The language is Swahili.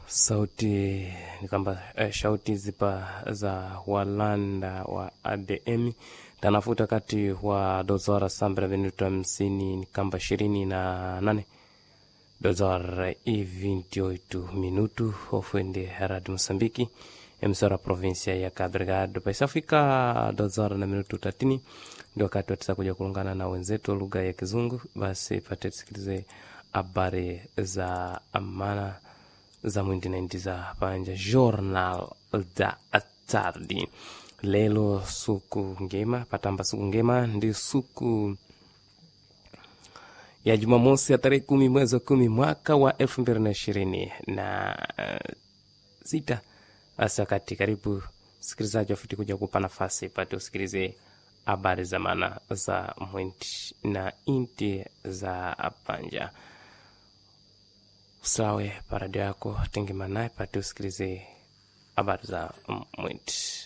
sauti ni kwamba eh, shauti zipa za walanda wa ADM tanafuta kati wa dozora sambra minuto hamsini ni kamba ishirini na nane dozora e 28 minuto ofende radio Mosambiki emsora provinsia ya Cabo Delgado paisafika dozora na minuto tatini ndio wakati watisa kuja kulungana na wenzetu lugha ya Kizungu. Basi pate tusikilize habari za amana za mwindi naindi za panja journal da tardi lelo suku ngema patamba suku ngema ndi suku ya Jumamosi ya tarehe kumi mwezi wa kumi mwaka wa elfu mbili na ishirini na uh, sita. Basi wakati karibu sikilizaji wafiti kuja kupa nafasi pate usikilize habari za maana za mwindi na inti za panja usawe paradio yako tengemanaye pate usikilize habari za mwindi